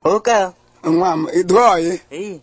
oke nwa m idu oyi eyi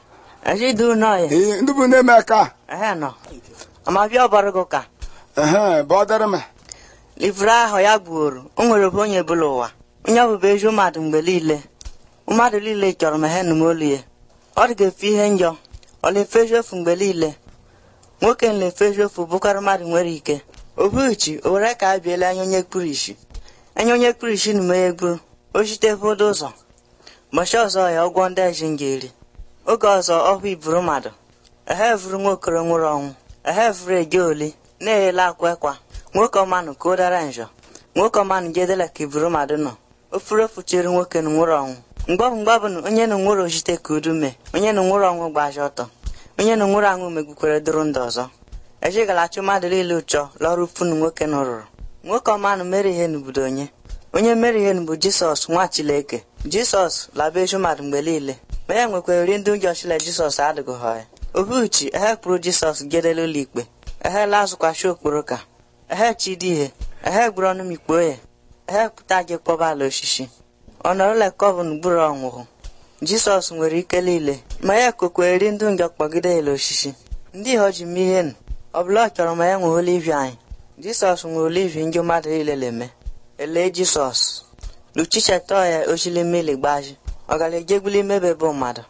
eji du no ye ee ndị bụ na-eme ka ehe no ama bịa ọbara gị ka ehe bọdara m livre ahụ ya gbuoro o nwere obe onye bụla ụwa onye ọbụbụ ezi mmadụ mgbe niile mmadụ niile chọrọ ma ha nụmolu ya ọ dị ga-efe ihe njọ ọ na-efezu efu mgbe niile nwoke na-efezu efu bụkarị mmadụ nwere ike obuchi o were ka a biela anya onye kpuru isi anya onye kpuru isi na ya egburu o site fodo ụzọ ụbọchị ọzọ ya ụgwọ ndị eji ngeri oge ọzọ ọhụ iburu mmadụ ehe vuru nwokoro nwụrụ ọnwụ ehe vuru eje oli na-eyela akwa ekwa nwoke ọmanụ ka o dara njọ nwoke ọmanụ jedela ka iburu mmadụ nọ ofuru ofuchiri nwoke na nwụrụ ọnwụ mgbọbụ mgbọbụ na onye na nwụrụ ojite ka udu mee onye na nwụrụ ọnwụ gbaji ọtọ onye na nwụrụ anwụ megbukwere dụrụ ndụ ọzọ ejigala achụ mmadụ niile ụchọ lọrụ funu nwoke na rụrụ nwoke ọmanụ mere ihe n'obodo onye onye mere ihe bụ jisọs nwa chileke jisọs laba eju mmadụ mgbe niile ma ya nwekwara ri ndị ụjọ chile jisọs adịghị ha ya ohuchi ehe kpụrụ jisọs gedela ụlọ ikpe ehe lazụkwachi okporo ka ehe chidi ihe ehe gburu ọnụ m ikpo ya ehe pụta gị kpọba ala osisi ọ nọrọla kọvụn gburu ọnwụhụ jisọs nwere ike niile ma ya kokwere ri ndị njọ kpọgide ya osisi ndị ihe ọ ji mee ihe nụ ọ bụla ọ chọrọ ma ya nwee olivi anyị jisọs nwere olivi ndị mmadụ niile na-eme elee jisọs luchicheta ya ochili mmiri gbaji ọ gara ejegbuli mebe bụ mmadụ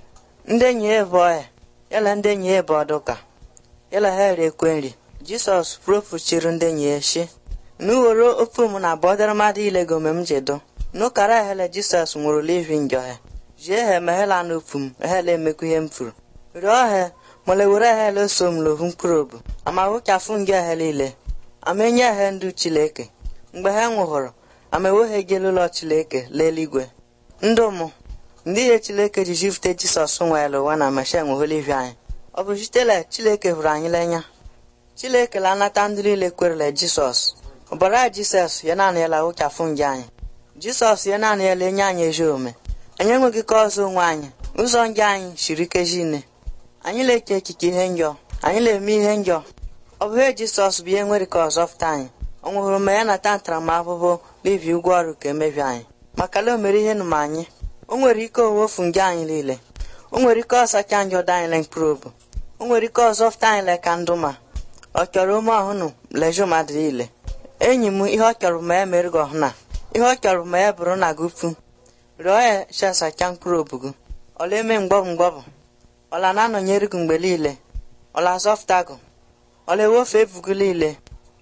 ndị enyi ya bụ ọya yala ndị enyi ya bụ ọdụka yala ha ere ekwe nri jisọs profuchiri ndị enyi ya shi n'uwere ofe m na bọdara mmadụ ile gome m jedo n'ụkara ehele jisọs nwụrụ livi njọ ya jie ha emeghela n'ofu m ehele emekwa ihe m furu rịọ ha mole were ehele so m lovu mkpụrụ obu ama wụchafụ njọ ha niile ama enye ha ndụ chileke mgbe ha nwụhụrụ ama eweghị ejela ụlọ chileke leeligwe ndụ mụ ndị ihe chileke ji jifute jisọs nwere ụwa na mesha enwegholivi anyị ọ bụ sitela chileke hụrụ anyị lenya chileke la anata ndị niile kwerele jisọs ọbara jisọs ya naanị ya la wụchafụ nje anyị jisọs ya naanị ya la enye anyị ezi ome anyị enweghị ka ọzọ onwe anyị ụzọ nje anyị siri ike jine anyị na-eche echiche ihe njọ anyị na-eme ihe njọ ọ bụ ihe jisọs bụ ihe nwere ka ọzọ fụta anyị ọ nwụhụrụ ma ya nata ntaramahụhụ n'ibi ụgwọ ọrụ ka emebi anyị maka na o mere ihe nụma anyị o nwere ike owofu nje anyị niile o nwere ike ọsacha njọ dị anyị le mkpụrụ obu o nwere ike ọzọ fụta anyị le ka ndụ ma ọ chọrọ ume ọhụnụ leju mmadụ niile enyi m ihe ọ chọrọ ma ya mere gị ọhụna ihe ọ chọrọ ma ya bụrụ na gị ufu rịọ ya chasacha mkpụrụ obu gị ọla eme mgbọbụ mgbọbụ ọla na-anọnyere gị mgbe niile ọla azọfụta gị ọla ewofe efu gị niile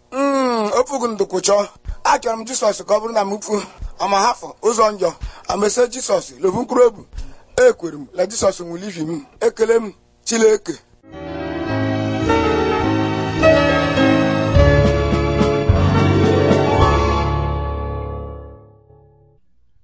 Mm, ofugu ndụkwụchọ achọrọ m jisọs ka ọ bụrụ na m fu ọma hafụ ụzọ njọ amese jisọs lobu mkpụrụ obu ekwere m la jisọs nwụlivi m ekele m chileke